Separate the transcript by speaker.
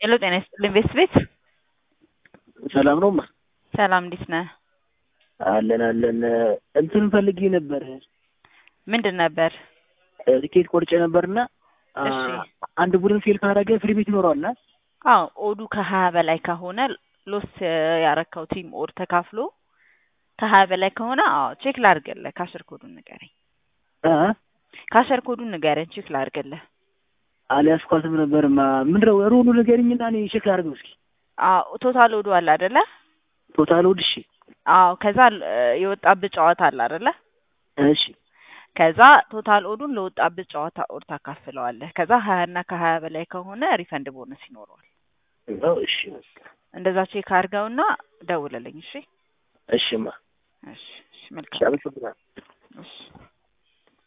Speaker 1: ሄሎ ጤና ይስጥልኝ ቤት ቤት
Speaker 2: ሰላም ነው ማ
Speaker 1: ሰላም እንዴት ነህ?
Speaker 2: አለን አለን እንትን ፈልጌ ነበር
Speaker 1: ምንድን ነበር?
Speaker 2: ቲኬት ቆርጬ ነበርና
Speaker 1: እሺ
Speaker 2: አንድ ቡድን ፌል ካደረገ ፍሪ ቤት ይኖረዋል አ
Speaker 1: አዎ ኦዱ ከሀያ በላይ ከሆነ ሎስ ያረከው ቲም ኦድ ተካፍሎ ከሀያ በላይ ከሆነ አዎ ቼክ ላድርግልህ። ካሸር ኮዱን ንገረኝ።
Speaker 2: እ
Speaker 1: ካሸር ኮዱን ንገረኝ ቼክ ላድርግልህ።
Speaker 2: አልያዝኳትም ነበር ማ ምንድነው ሩሉ ንገሪኝና እኔ ቼክ ላድርገው እስኪ
Speaker 1: አዎ ቶታል ኦዱ አለ አይደለ?
Speaker 2: ቶታል ወድ እሺ
Speaker 1: አዎ ከዛ እ የወጣብህ ጨዋታ አለ አይደለ?
Speaker 2: እሺ
Speaker 1: ከዛ ቶታል ኦዱን ለወጣብህ ጨዋታ ኦድ ታካፍለዋለህ። ከዛ ሀያ እና ከሀያ በላይ ከሆነ ሪፈንድ ቦነስ ይኖረዋል።
Speaker 2: ነው እሺ
Speaker 1: እንደዛ ቼክ አድርገውና ደውልልኝ። እሺ
Speaker 2: እሺማ
Speaker 1: እሺ እሺ
Speaker 2: እሺ
Speaker 1: መልካም
Speaker 2: አመሰግናለሁ
Speaker 1: እሺ